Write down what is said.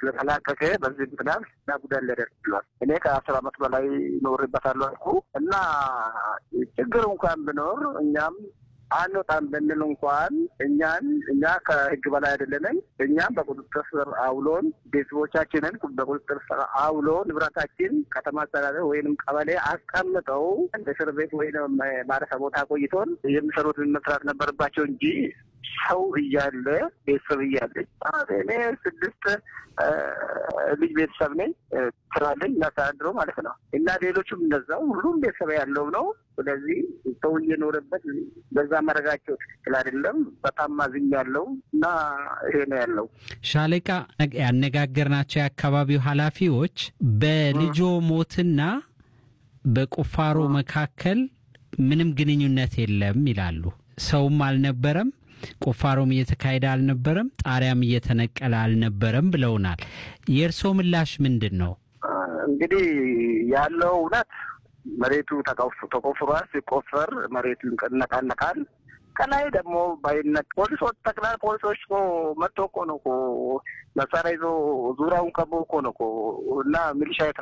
ስለተላቀቀ በዚህ ምክንያት እና ጉዳት ሊያደርስ ችሏል። እኔ ከአስር ዓመት በላይ ኖሬበታለሁ አልኩ እና ችግር እንኳን ቢኖር እኛም አንወጣም ብንል እንኳን እኛን እኛ ከህግ በላይ አይደለንም። እኛም በቁጥጥር ስር አውሎን ቤተሰቦቻችንን በቁጥጥር ስር አውሎ ንብረታችን ከተማ አስተዳደር ወይንም ቀበሌ አስቀምጠው እስር ቤት ወይም ማረፊያ ቦታ ቆይቶን የሚሰሩትን መስራት ነበረባቸው እንጂ ሰው እያለ ቤተሰብ እያለ እኔ ስድስት ልጅ ቤተሰብ ነኝ ስራለኝ እናስተዳድረው ማለት ነው እና ሌሎቹም እንደዛው ሁሉም ቤተሰብ ያለው ነው። ስለዚህ ሰው እየኖረበት በዛ መረጋቸው ትክክል አይደለም። በጣም ማዝኝ ያለው እና ይሄ ነው ያለው። ሻለቃ ያነጋገርናቸው የአካባቢው ኃላፊዎች በልጆ ሞትና በቁፋሮ መካከል ምንም ግንኙነት የለም ይላሉ። ሰውም አልነበረም፣ ቁፋሮም እየተካሄደ አልነበረም፣ ጣሪያም እየተነቀለ አልነበረም ብለውናል። የእርስዎ ምላሽ ምንድን ነው? እንግዲህ ያለው እውነት መሬቱ ተቆፍሯል። ሲቆፈር መሬቱ ይነቃነቃል። ከላይ ደግሞ ባይነት ፖሊሶች ጠቅላይ ፖሊሶች እኮ መጥቶ እኮ ነው እኮ መሳሪያ ይዞ ዙሪያውን ከቦ እኮ ነው እኮ እና ሚሊሻ